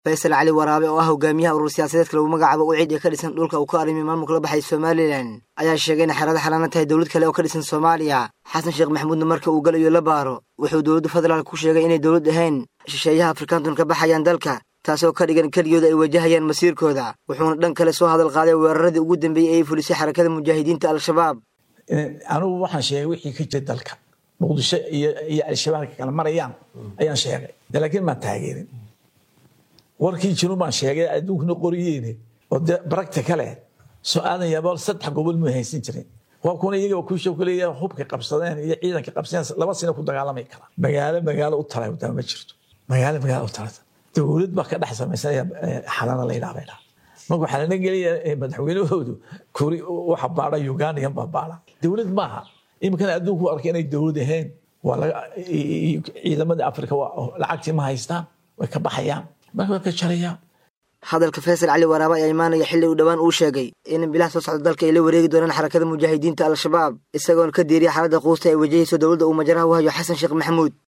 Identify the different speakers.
Speaker 1: faysal cali waraabe oo ah hogaamiyaha urur siyaasadeedka lagu magacaabo uciid ee ka dhisan dhulka uu ka arrimay maamulka la baxay somalilan ayaa sheegay inay xerada xalaana tahay dowlad kale oo ka dhisan soomaaliya xasan sheekh maxamuudna marka uu galayo la baaro wuxuu dowladda federaalk ku sheegay inay dowlad ahayn shisheeyaha afrikaantun ka baxayaan dalka taasoo ka dhigan keligooda ay wajahayaan masiirkooda wuxuuna dhan kale soo hadal qaaday weeraradii ugu dambeeyey ee fulisay xarakada mujaahidiinta al-shabaab
Speaker 2: anugu waxaan sheegay wixii ka jira dalka muqdisho iyo al-shabaabka kala marayaan ayaan sheegay laakiin maan taageerin warkii jiru baan sheegay adduunkuna qoriyeene oo de baragta kale soo aadan yabool saddex gobol mu haysan jirin waa kuna iyaga kuusha kuleeya hubka qabsadeen iyo ciidanka qabsadeen laba sina ku dagaalamay kara magaalo magaalo u talay wadama ma jirto magaalo magaalo u talata dowlad baa ka dhex samaysanaya xalana la yidhaha baydhaa marka waxaa lana gelaya madaxweynahoodu kuri waxa baadha ugandigan baa baadha dowlad maaha iminkana adduunku arkay inay dowlad ahayn waa ciidamadii afrika lacagtii ma haystaan way ka baxayaan marka way ka jarayaan
Speaker 1: hadalka faysal cali waraaba ayaa imaanaya xilli uu dhowaan uu sheegay in bilaha soo socda dalka ay la wareegi doonaan xarakada mujaahidiinta al-shabaab isagoona ka diiriya xaaladda quusta ay wajahayso dowladda uu majaraha u hayo xasan sheekh maxamuud